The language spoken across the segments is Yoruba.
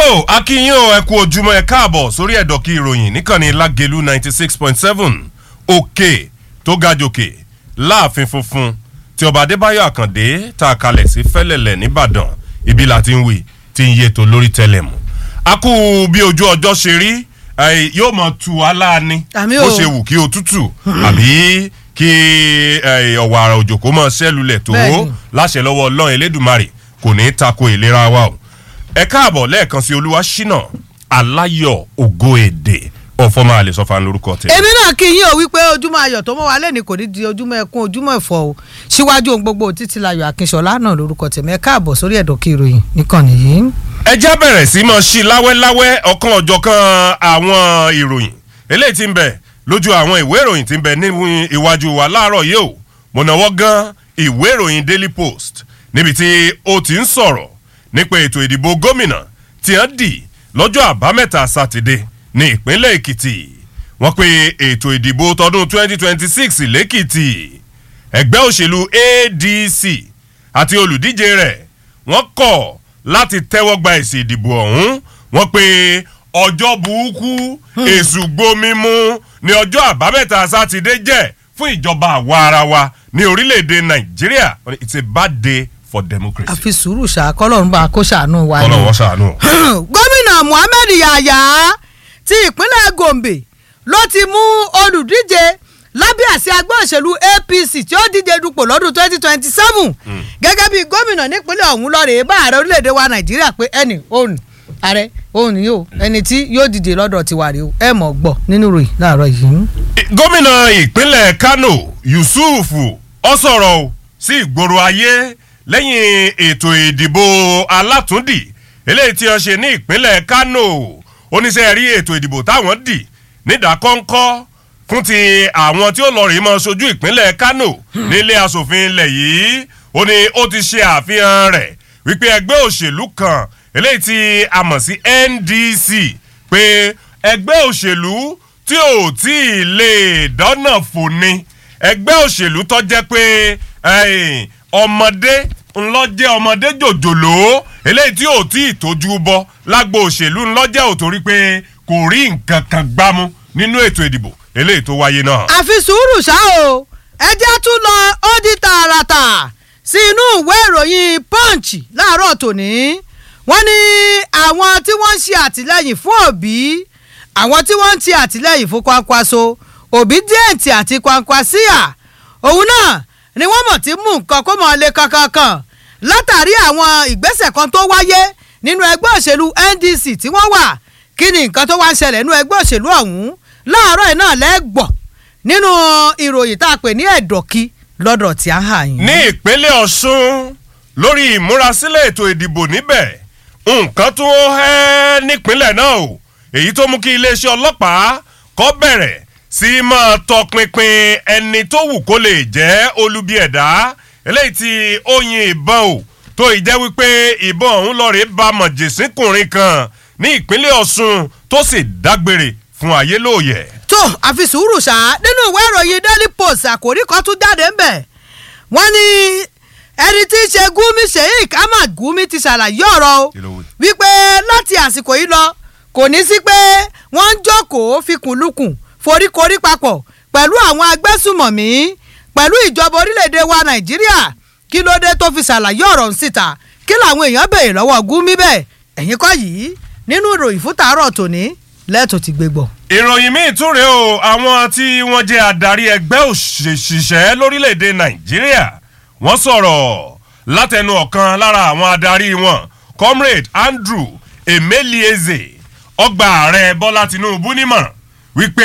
tó akínyìn o ẹ kú ojúmọ́ ẹ káàbọ̀ sórí ẹ̀dọ̀kí ìròyìn níkànnì lágẹ̀lú ninety six point seven òkè tó ga jòkè láàfin funfun tí ọba adébáyọ̀ àkàndé tá a kalẹ̀ sí fẹ́lẹ̀lẹ̀ nìbàdàn ibi là ti ń wí tí ń yé tó lórí tẹlẹ̀mù. a kú bí ojú ọjọ́ ṣe rí eh, yóò mọ̀ tu aláàánú Àmì bó o. ṣe wù kí òtútù àbí kí eh, ọ̀wàrà òjò kó mọ̀ ṣẹ́lulẹ̀ tó Bẹ́ẹ̀ni. láṣẹ lọ́wọ́ ọlọ́run elédùnmarè kò ní í tako ìlera wa o ẹ káàbọ̀ lẹ́ẹ̀kan sí olúwa ṣínà aláyọ̀ ògo èdè ọ̀fọ́mọ àlè sọ́fà lórúkọ tẹ̀. èmi náà kí yín o wípé ojúmọ́ ayọ̀ tó mọ́ wa lẹ́ni kò ní di ojúmọ́ ẹkún ojúmọ́ ẹ̀fọ́ o síwájú ohun gbogbo títí layọ̀ akínṣọlá náà lórúkọ tèmi ẹ káàbọ̀ sórí ẹ̀dọ̀kí ìròyìn níkànnì yìí. ẹ já bẹ̀rẹ̀ sí mọ́ sí láwẹ́láwẹ́ ọ̀kan ọ̀jọ̀kan àwọn ìròyìn eléyìí ti ń bẹ lójú àwọn ìwé ìròyìn ti ń bẹ ní iwájú wa láàárọ̀ yìí o mo náwó gan ìwé ìròyìn daily post níbi tí ó ti ń sọ̀rọ̀ nípa ètò ìdìbò gómìnà tí wọ́n dì lọ́jọ́ àbámẹ́ta sátidé ní ìpínlẹ̀ èkìtì wọ́n pe ètò ìdìbò tọdún 2026 lẹ́kìtì ẹgbẹ́ òṣèlú adc àti olùdíje rẹ̀ wọ́n kọ̀ láti tẹ́wọ́ gba èsì ìdìbò ọ̀hún wọ́n pe ọjọ́ burúkú èṣù gbomimu ní ọjọ́ àbámẹ́ta sátidé jẹ́ fún ìjọba àwa ara wa ní orílẹ̀-èdè nàìjíríà it's a bad day for democracy. àfi sùúrù ṣá kọ́lọ́run bá kó ṣàánú wa ni. ọlọ́wọ́ ṣàánú. gómìnà muhammed yahaya ti ìpínlẹ̀ gombe ló ti mú olùdíje lábẹ́ àṣẹ agbẹ́ òṣèlú apc tí ó díje dupò lọ́dún twenty twenty seven gẹ́gẹ́ bí gómìnà nípínlẹ̀ ọ̀hún lọ́ọ̀rẹ́ bá ààrẹ orílẹ̀‐èdè wa nàìjíríà pé ẹnì òun ààrẹ òun ni yóò ẹni tí yóò díje lọ́dọ̀ tiwa rèé o ẹ mọ̀ gbọ́ nínú ròyìn láàárọ̀ yìí. gómìnà ìpínlẹ̀ kano yusuf ọ sọ̀rọ̀ o sí ìgboro ayé lẹ́yìn ètò ìdìbò alátúndì eléyìí tí wọ́n ṣe ní ìpínlẹ̀ kano oníṣẹ́ rí ètò ìdìbò táwọn dì nídàkọ́ńkọ́ fún ti àwọn tí ó lọ rèé mọ́ sojú ìpínlẹ̀ kano nílé asòfin ilẹ̀ yìí ó ní ó ti ṣe àfihàn rẹ̀ wípé ẹgbẹ́ òṣèlú kan eléyìí tí a mọ̀ sí ndc pé ẹgbẹ́ òṣèlú tí ò tí ì lè dọ́nà fòní ẹgbẹ́ òṣèlú tó jẹ́ pé eh, ọmọdé ńlọ́jẹ́ ọmọdé jòjòló eléyìí tí ò tí ì tójú bọ́ lágbo òṣèlú ńlọ́jẹ́ ò torí pé kò rí nǹkan kan gbámú nínú ètò ìdìbò eléyìí tó wáyé náà. àfi sùúrù ṣá o ẹ jẹ́ tún lọ ó di tààràtà sí inú ìwé ìròyìn punch láàárọ̀ tòní wọ́n ní àwọn tí wọ́n ń ṣe àtìlẹ́yìn fún òbí àwọn tí wọ́n ń ṣe àtìlẹ́yìn fún kwankwaso òbí díẹ̀ǹtì àti kwankwasíà òun náà ni wọ́n mọ̀ tí mú nǹkan kó mọ̀ lé kankankan látàrí àwọn ìgbésẹ̀ kan tó wáyé nínú ẹgbẹ́ òṣèlú ndc tí wọ́n wà kí ni nǹkan tó wá ń ṣẹlẹ̀ nínú ẹgbẹ́ òṣèlú ọ̀hún láàárọ̀ ẹ̀ náà lẹ́gbọ̀ nínú ìròyìn tá a pè ní ẹ̀dọ̀kí lọ́dọ̀ tí a hà yín. ní ìpínlẹ̀ ọ̀ṣun lórí ìmúrasílẹ̀ ètò ìdìbò níbẹ̀ nǹkan tó hẹ́ nípínlẹ̀ náà o èyí tó mú kí iléeṣẹ́ ọlọ́pàá kọ́ bẹ̀rẹ̀ sí máa tọpinpin ẹni tó wù kó lè jẹ́ olubi ẹ̀dá eléyìí tí ó yin ìbọn o tó ìjẹ́ wípé ìbọn ọ̀hún lọ́ọ̀rẹ́ bá mọ̀jẹ̀sínkùnrin kan ní ìpínlẹ̀ ọ̀ṣun tó sì dágbére fún ayé lóòyẹ̀. tó àfi sùúrù ṣá nínú ìwé ìròyìn daily post àkòrí kan tún jáde ń bẹ̀ wọ́n ní ẹni tí í ṣe gumi sheik ahmad gumi ti ṣàlàyé ọ̀rọ̀ o Kí ló wí? wípé láti àsìkò yìí lọ kò ní sí pé wọ́n ń jókòó fikùnlukùn foríkorí papọ̀ pẹ̀lú àwọn agbésùmọ̀mí pẹ̀lú ìjọba orílẹ̀-èdè wa nàìjíríà kí ló dé tó fi ṣàlàyé ọ̀rọ̀ ń síta kí làwọn èèyàn béèrè lọ́wọ́ gumi bẹ́ẹ̀ ẹ̀yin kọ́ yìí nínú ìròyìn fún tàárọ̀ tòní lẹ́ẹ̀tọ́ ti gbé gbọ́. ìròyìn míì tún rèé o àwọn tí wọ́n jẹ́ adarí ẹgbẹ́ òṣìṣẹ́ lórílẹ̀‐èdè nàìjíríà wọ́n sọ̀rọ̀ látẹnu ọ̀kan lára àwọn adarí wọn comrade andrew emelieze ọgbà ààrẹ bọ́lá tinubu nímọ̀ràn wípé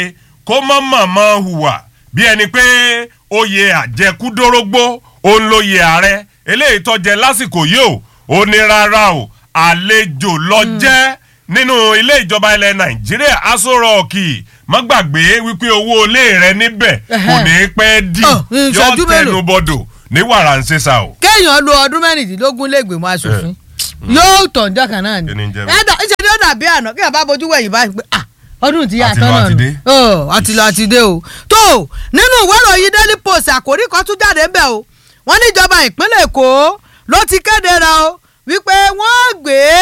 kó mọ̀ mọ̀mọ́ hùwà bí ẹni pé oyè àjẹkúdórógbó òun lóye ààrẹ eléyìí tó jẹ lásìkò yìí o ó ní rárá o àlejò lọ jẹ́ nínú ilé ìjọba ilẹ̀ nàìjíríà aṣọ rọ̀ọ̀kì má gbàgbé wípé owó ilé rẹ níbẹ̀ kò ní pẹ́ dì Ọ̀, ìṣẹ́jú yọ mélòó? tẹnu bọdọ̀ ní wàrà ń ṣèṣà o. kéèyàn lo ọdún mẹ́rìndínlógún lẹ́gbẹ̀mọ́ aṣòfin yóò tàn jọ́ kan náà ni Kí ni ń jẹ́ bẹ́ẹ̀? ẹ̀dá ìṣe ni ó dàbí àná kéèyàn bá bojú wẹ̀yìn báyìí pé ah ọdún ti yà Àti tán lọ náà àti nù dé. Ọ̀, àti lọ àti dé o tó nínú ìwé ìròyìn daily post àkórí kan tún jáde ń bẹ̀ o wọ́n níjọba ìpínlẹ̀ èkó ló ti kéde ra o wípé wọ́n gbé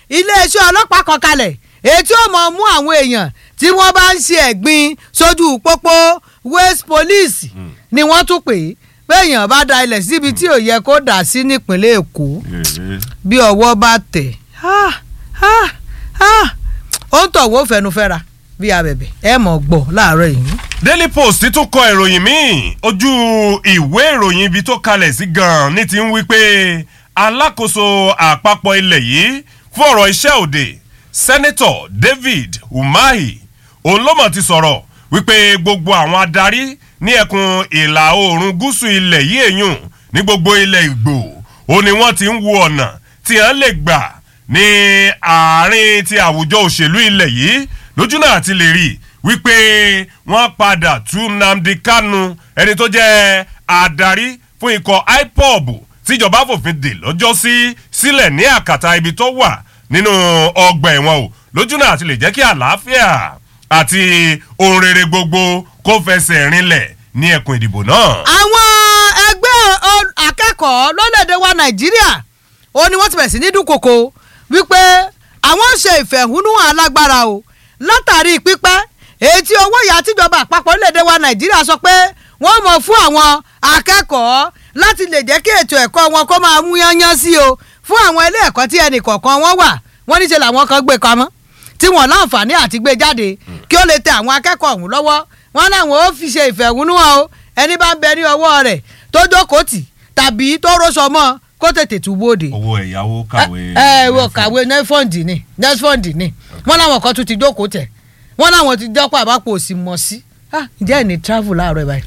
iléeṣẹ́ ọlọ́pàá kan kalẹ̀ èyí tí ó mọ̀ mú àwọn èèyàn tí wọ́n bá ń ṣe ẹ̀gbin sójú pópó waste police ni wọ́n tún pè é béèyàn bá da ilẹ̀ síbi tí ò yẹ kó dà sí nípínlẹ̀ èkó bí ọwọ́ bá tẹ̀ ah, ah, ah, ó ń tọ̀wọ́ fẹnufẹ́ra bí abẹ̀bẹ̀ ẹ mọ̀ gbọ́ láàárọ̀ yìí. daily post tún kọ ìròyìn míì ojú ìwé ìròyìn ibi tó kalẹ̀ sí gan-an ní ti ń wí pé alákòóso àpapọ̀ ilẹ̀ yìí fún ọ̀rọ̀ iṣẹ́ òde sẹ́nẹ́tọ̀ david umahi òun ló mọ̀ ti sọ̀rọ̀ wípé gbogbo àwọn adarí ní ẹkùn ìlà oòrùn gúúsù ilẹ̀ yìí èyùn ní gbogbo ilẹ̀ ìgbò ó ní wọ́n ti ń wo ọ̀nà tí wọ́n lè gbà ní àárín ti àwùjọ òṣèlú ilẹ̀ yìí lójú náà ti lè rí wípé wọ́n padà tú nnamdi kanu ẹni tó jẹ́ adarí fún ikọ̀ ipob tíjọba fòfin dè lọ́jọ́ sí sílẹ̀ ní àkàtà ibi tó wà nínú ọgbà ẹ̀wọ̀n o lójú náà ti lè jẹ́ kí àlàáfíà àti ohun rere gbogbo kó fẹsẹ̀ rinlẹ̀ ní ẹkùn ìdìbò náà. àwọn ẹgbẹ́ o- akẹ́kọ̀ọ́ lórílẹ̀‐èdè wa nàìjíríà ó ní wọ́n ti bẹ̀rẹ̀ sí ní dúnkokò wípé àwọn ń ṣe ìfẹ̀hónúhàn alágbára o látàrí pípẹ́ èyí tí owó ìyá tíjọba àpapọ̀ orílẹ̀‐èdè wa nàìjíríà sọ pé wọ́n mọ̀ fún àwọn akẹ́kọ̀ọ́ láti lè jẹ́ kí ètò ẹ̀kọ́ wọn kó máa mú yányán sí o fún àwọn ilé ẹ̀kọ́ tí ẹnì kọ̀ọ̀kan wọn wà wọ́n níṣẹ́ làwọn kan gbé pamọ́ tí wọ́n láǹfààní àti gbé jáde kí ó lè tẹ àwọn akẹ́kọ̀ọ́ ọ̀hún lọ́wọ́ wọn láwọn ó fi ṣe ìfẹ̀hónúhàn o ẹni bá ń bẹ ní ọwọ́ rẹ̀ tó jókòó tì tàbí tó róṣọ mọ́ kó tètè tú bóde. owó ẹ̀yáwó kàwé. ẹ ẹ wọ kàwé nefond ni nefond ni wọn làwọn kan tún ti jókòó tẹ wọn làwọn ti dọ́pọ̀ àbápò òsì mọ̀ sí ah ǹjẹ́ ẹ̀ ní travel láàárọ̀ báyìí.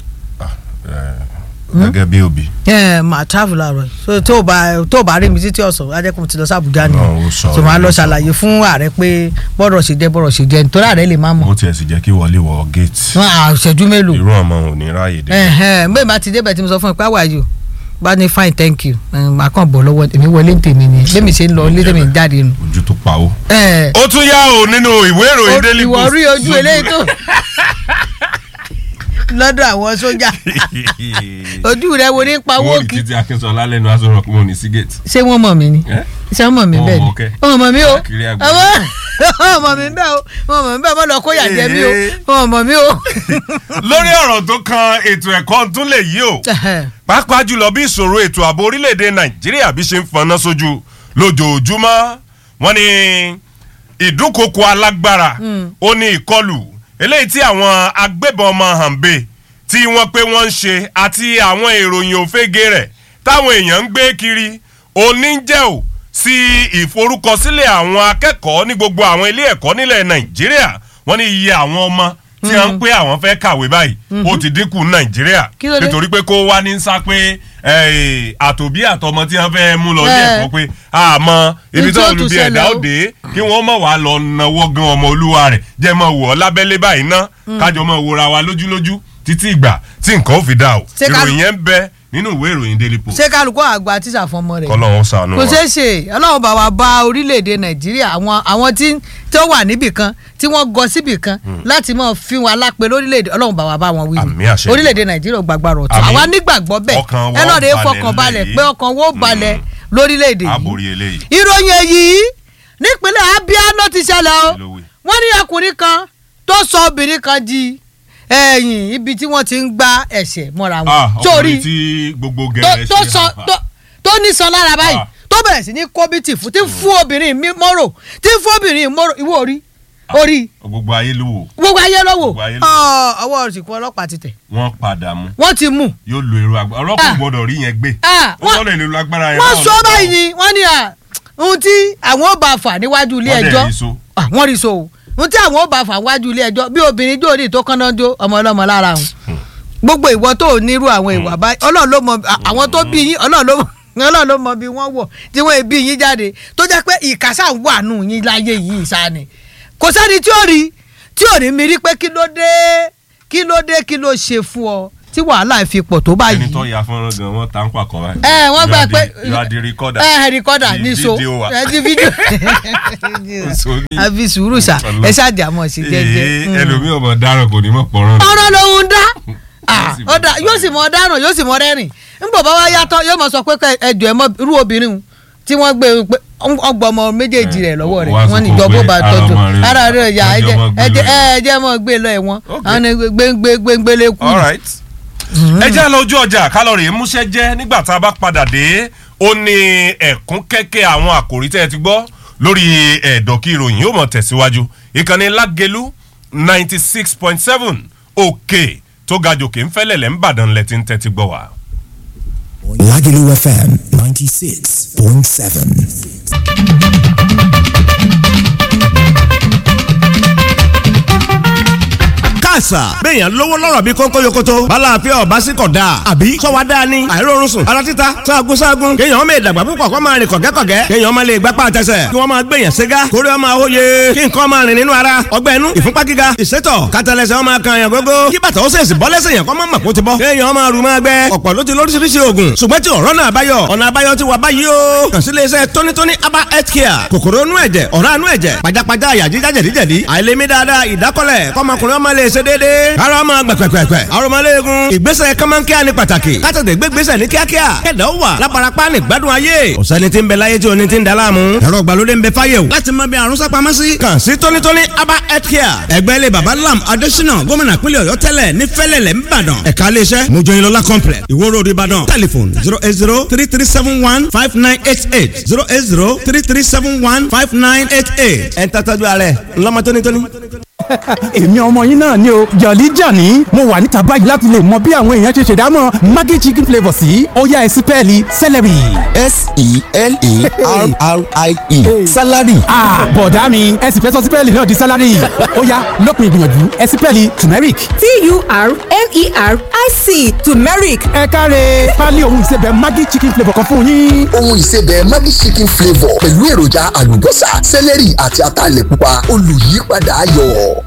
gẹ́gẹ́ bí òbí. ẹ máa travel láàárọ̀ so tó o bá tó o bá rí mi títí ọ̀sán ajẹ́kùn ti lọ sí Àbújá ni Náà ó sọ, so máa lọ ó sọ. ṣàlàyé fún ààrẹ pé bọ́rọ̀ ṣe jẹ́ bọ́rọ̀ ṣe jẹ́ nítorí ààrẹ lè má mọ̀ ó tiẹ̀ sì jẹ́ kí wọlé wọ gate. wọn à ṣẹ́jú mélòó irú ọmọ ò ní ráàyè dé. ẹhẹn mbẹ́ bá ti débẹ̀ tí mo sọ fún ẹ pé how are you bá ní fine thank you ẹ, màá kàn bọ̀ lọ́wọ́ èmi wọlé tèmi ni bẹ́ẹ̀ mi ṣe ń lọ ilé tèmi ń jáde nù. ojú tó pa ó. ẹ ó tún yá o nínú ìwé ìròyìn daily ìwọ post. rí ojú eléyìí tó lọ́dọ̀ àwọn sójà ojú rẹ wo ní pa owó wọ́n rí kí títí akínsọ̀lá lẹ́nu aṣọ rọ̀ kí wọ́n ní sí gate. ṣé wọ́n mọ̀ mí ni Eh? ṣé wọ́n mọ̀ mí Wọ́n bẹ́ẹ̀ mọ̀ kẹ́. ni wọ́n mọ̀ mí o Káàkiri àgbáyé. wọ́n mọ̀ mí bẹ́ẹ̀ o wọ́n mọ̀ mí bẹ́ẹ̀ mọ́ lọ kó yà jẹ mí o Eh. wọ́n mọ̀ mí o. lórí ọ̀rọ̀ tó kan ètò ẹ̀kọ́ tún lè yí o pàápàá jùlọ bí ìṣòro ètò ààbò orílẹ̀-èdè nàìjíríà bí ṣe ń fọná sójú lójoojúmọ́ wọ́n ní ìdúnkokò alágbára ó ní ìkọlù eléyìí tí àwọn agbébọn ọmọ hànbẹ tí wọ́n pé wọ́n ń ṣe àti àwọn ìròyìn òfégè rẹ̀ táwọn èèyàn ń gbé kiri oníjẹ́ ò sí ìforúkọsílẹ̀ àwọn akẹ́kọ̀ọ́ ní gbogbo àwọn ilé ẹ̀kọ́ nílẹ̀ nàìjíríà wọ́n ní iye àwọn ọmọ tí wọ́n ń pé àwọn fẹ́ kàwé báyìí ó ti dínkù nàìjíríà Kí ló dé? nítorí pé kó wá ní sá pé eh, àtòbí àtọmọ tí wọ́n fẹ́ mú lọ ilé Eh. ẹ̀kọ́ pé àmọ́ ibi Ní tí tó ó olùbí tún ẹ̀dá ṣẹlẹ̀ o. òde kí wọ́n mọ̀ wá lọ náwó gan ọmọ olúwa rẹ̀ jẹ́ mọ̀ wọ̀ ọ́ lábẹ́lé báyìí ná kájọ mọ̀ wòra wa lójúlójú títí ìgbà tí nǹkan ó fi dá o Ṣé ká- ìròyìn yẹn ń bẹ nínú ìwé ìròyìn daily post ṣé kálukú àgbà tíṣà fún ọmọ rẹ̀ kọ́lọ́hún ṣàánú kò wa. ṣeé ṣe ọlọ́run bá wa bá orílẹ̀-èdè nàìjíríà àwọn àwọn tí tí ó wà níbì kan tí wọ́n gọ síbì kan láti máa fi wọn alápè lórílẹ̀-èdè ọlọ́run bá wa bá wọn wí Àmín ni àṣẹ. orílẹ̀-èdè nàìjíríà ò gbàgbà rọ̀ tó Àmín. àwa nígbàgbọ́ bẹ́ẹ̀ Ọkàn wa ẹ lọ́ọ́ de ó balẹ̀ fọkàn balẹ̀ lẹ́yìn. pé ọkàn wo balẹ̀ lórílẹ̀-èdè a yìí borí eléyìí ìròyìn èyí nípínlẹ̀ abia ló ti ṣẹlẹ̀ o Kí ló wí? wọ́n ní ọkùnrin kan tó sọ obìnrin kan di ẹ̀yìn ibi tí wọ́n ti ń gbá ẹ̀ṣẹ̀ mọ́ra Ah, wọn sórí ọkùnrin tí gbogbo tó gẹ̀rẹ́ tó ṣe sọ hàn tó tó ní sọ lára báyìí Ah. tó bẹ̀rẹ̀ sí ní kọ́bìtì fún tí ń fún obìnrin mi mọ́rò tí ń fún obìnrin mọ́rò ìwọ orí orí gbogbo ayé ló wò gbogbo ayé ló wò Gbogbo ayé ló Ọ, ọwọ́ òsìkú ọlọ́pàá ti tẹ̀ wọ́n padà mú wọ́n ti mú yóò lo èrò agbára ọlọ́pàá Ah. gbọ́dọ̀ rí yẹn gbé Ah, ó wọ́n- gbọ́dọ̀ lè lo agbára yẹn wọ́n báwọn sọ lọ́pàá báyìí o. ni wọ́n ní à ohun tí àwọn ò bá fà níwájú ilé Wọ́n dẹ̀ ẹjọ́ rí so. Ah, wọ́n rí so o ohun tí àwọn ò bá fà níwájú ilé ẹjọ́ bí obìnrin jóòdì tó kánná jó ọmọ ọlọ́mọ lára òun gbogbo ìwọ tó ò nírú àwọn ìwà báyìí ọlọ́run ló mọ à- àwọn tó bí yín ọlọ́run ló mọ ọlọ́run ló mọ bí wọ́n wọ̀ tí wọ́n bí yín jáde tó jẹ́ pé ìkásá ń wà nù yín láyé yìí sáni kò sẹ́ni tí ó rí tí ò ní mi rí pé kí ló dé kí ló dé kí ló ṣe fún ọ tí wàhálà fi pọ̀ tó báyìí ẹni tó ya fọ́nrán gan wọ́n ta ń pàkọ́ báyìí. ẹ wọ́n gbà pé you are the recorder. ẹ rìkọ́dà The ní so video wa. ẹ ti fídíò So ní- àfi sùúrù sà ẹ ṣàjàmọ̀ sí Ee, jẹ́jẹ́. ẹlòmíì ọmọ dáràn kò ní mọ̀ pọ̀rọ̀ rẹ̀. ọ̀rọ̀ lòun dá Ah, sì ó dá- mọ̀ yóò sì mọ dáràn yóò sì mọ rẹ́rìn nígbà bá wá yàtọ̀ yóò mọ sọ pé kẹ- ẹjọ́ ẹ mọ irú obìnrin un tí wọ́n gbé pé ọgbọ̀n ọmọ méjèèjì rẹ̀ lọ́wọ́ rẹ̀ wá wọ́n ní sọ ìjọba ó pé bá ara tọ́jú ọmọ rẹ̀ ara rẹ̀ yà ẹjọ́ mọ́ gbé lọ ẹ jẹ́ mọ́ gbé lọ ẹ̀wọ̀n Okay. àwọn gbẹngbẹngbẹlẹ kù. all right. ẹ já lọ ojú ọjà kálọ̀rì múṣẹ́ jẹ́ nígbà tá a bá padà dé ó ní ẹ̀kún kẹ́kẹ́ àwọn àkòrí tẹ́ ẹ ti gbọ́ lórí ẹ̀dọ̀kí ìròyìn yóò mọ̀ tẹ̀síwájú ìkànnì lágẹ̀lú ninety six point seven òkè tó ga jòkè ń fẹ́lẹ̀ lẹ́ ń bàdàn lẹ́ ti ń tẹ́tí gbọ́ wá. Lagelu FM 96.7. káàsà béèyàn lówó lọ́rọ̀ bí kónkó yokoto balàáfíà ọba sí kọ̀ dáa àbí sọ́wọ́ dáa ni àìrórun sùn ara títa sáàgùn sáàgùn kéèyàn ọmọ ìdàgbà púpọ̀ kọ́ máa rìn kọ̀gẹ́kọ̀gẹ́ kéèyàn ọmọ lè gbápá àtẹsẹ̀ kí wọ́n máa gbèyàn ségá kórè ọmọ àwòye kí nǹkan máa rìn nínú ara ọgbẹ́ inú ìfúnpá gíga ìsétọ̀ kátàlẹ́sẹ̀ ọmọ kan yàn gógó kí bàtà ó sèṣì bọ́ lẹ́sẹ̀ yàn kọ́ mọ́ màkó ti bọ́ kéèyàn ọmọ àrùn máa gbẹ ọ̀pọ̀ ló ti lóríṣiríṣi oògùn ṣùgbọ́n tí ọ̀rọ̀ náà báyọ̀ ọ̀nà àbáyọ ti wà báyìí o kàn sí iléeṣẹ́ tónítóní aba health care kòkòrò inú ẹ̀jẹ̀ ọ̀rá inú ẹ̀jẹ̀ pajápajá àyà jíjá jẹ̀díjẹ̀dí àìlèmí dáadáa ìdákọ́lẹ̀ kọ́mọkùnrin ọmọ lè ṣe déédéé ara ọmọ gbẹ̀pẹ̀pẹ̀pẹ̀ arọmọléegun ìgbésẹ̀ kọ́mọ́nkíá ní pàtàkì kátàtẹ̀ gbégbésẹ̀ ní kíákíá kẹ̀dá ó wà láparapá ní gbádùn ayé ọ̀sẹ́ni tí ń bẹ láyé tí oní ti ń da láàmú ẹ̀rọ ìgbàlódé ń bẹ fáyé o láti mọ bí àrùn sápamọ́ sí. kàn sí tónítóní aba health care ẹgbẹ́ ilé baba lam adésínà gómìnà pínlẹ̀ ọ̀yọ́ tẹ́lẹ̀ ní fẹ́lẹ̀lẹ̀ ńbàdàn ẹ̀ka iléeṣẹ́ mojoyinlọ́lá complex ìwó road ìbàdàn telephone zero eight zero three three seven one five nine eight eight zero eight zero three three seven one five nine eight eight ẹ̀ ń tàtàjú ààrẹ ńlọmọ tónítóní èmi ọmọ yín náà ni o jọ̀lí jàní mo wà níta báyìí láti lè mọ bí àwọn èèyàn ṣe ṣèdámọ̀ maggi chicken flavour sí ọ̀yá ẹ̀sìpẹ́ẹ̀lì celery. S-E-L-E-R-R-I-E. Salary. ah bọ̀dá mi ẹ sì fẹ́ sọ sípẹ́ẹ̀lì náà di sálárì ọ̀yá lópin ìgbìyànjú ẹ̀sìpẹ́ẹ̀lì turmeric. T-U-R-M-E-R-I-C turmeric ẹ káre pálí ohun ìsebẹ̀ maggi chicken flavour kan fún yín. ohun ìsebẹ̀ Maggi chicken flavour pẹ̀lú èròjà àlùbọ́sà sẹ́lẹ̀rì àti ataalẹ̀ pupa olùyípadà ayọ̀.